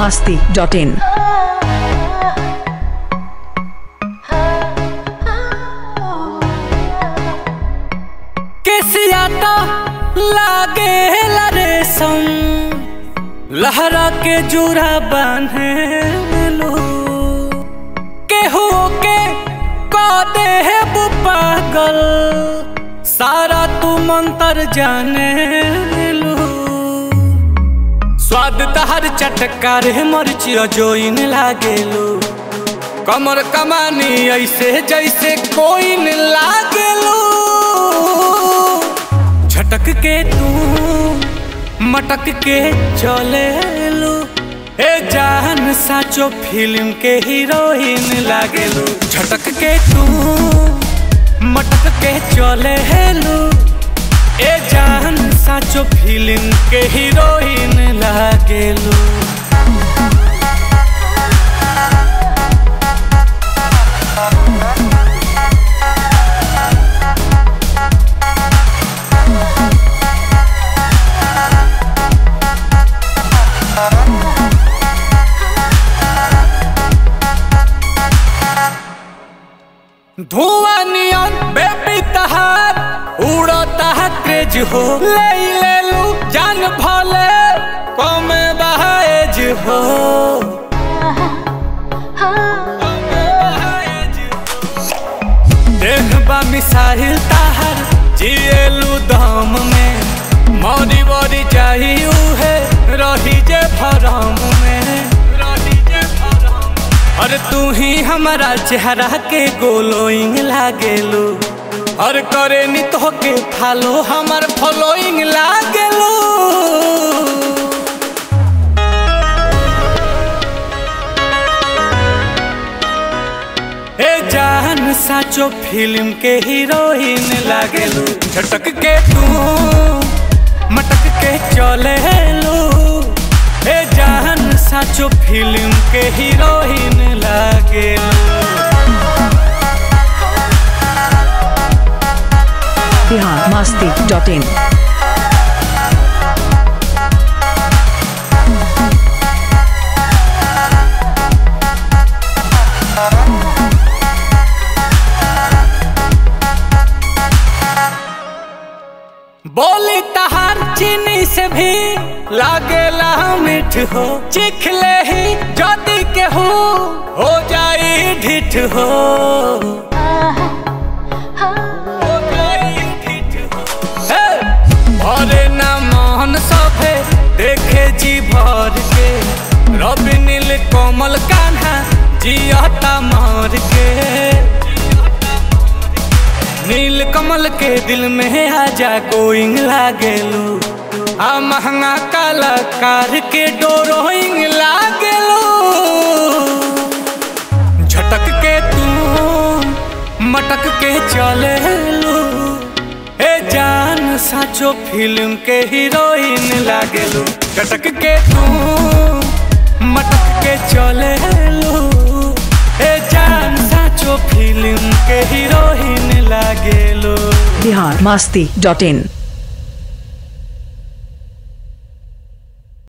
masti dot in. केसिया तो लागे रेशम लहरा के जुरा बांधे लो केहू के कदे है वो पागल सारा तू मंतर जाने लो स्वाद तहर चटकार मरचिया जोइन लागेलो कमर कमानी ऐसे जैसे कोई न लागेलो झटक के तू मटक के चले लो ए जान साचो फिल्म के हीरोइन लागेलो झटक के तू मटक के चले लो ए जान साचो फिल्म के हीरोइन लागेलो धुआं नियन बेबी तहार उड़ता है क्रेज हो ले ले लू जान भले कम बहाएज हो देखबा मिसाइल ताहर जिएलू दम में मौरी बड़ी चाहिए है रही जे भरम में रही जे भरम और तू ही हमारा चेहरा के गोलोइंग लागेलू और करे नी तो के फालो हमार फॉलोइंग लागेलू ए जान साचो फिल्म के हीरोइन लागेलू झटक के तू मटक के चले लो ए जान साचो फिल्म के हीरोइन लागेलू Bihar masti dot in. बोली तहार चीनी से भी लागेला मीठ हो चिखले ही जदी के हो हो जाई ढिठ हो हो जाई ढिठ हो। हे! भरे ना मोहन सभे देखे जी भर के रवि नील कोमल कान्हा जियता मार के नील कमल के दिल में आजा गोइंग लागेलू आ महंगा कलाकार के डोरोइंग लागेलू झटक के तू मटक के चले लू ए जान साचो फिल्म के हीरोइन लागेलू झटक के तू मटक के चले लू ए जान साचो फिल्म के हीरोइन लागेलू Bihar masti dot in.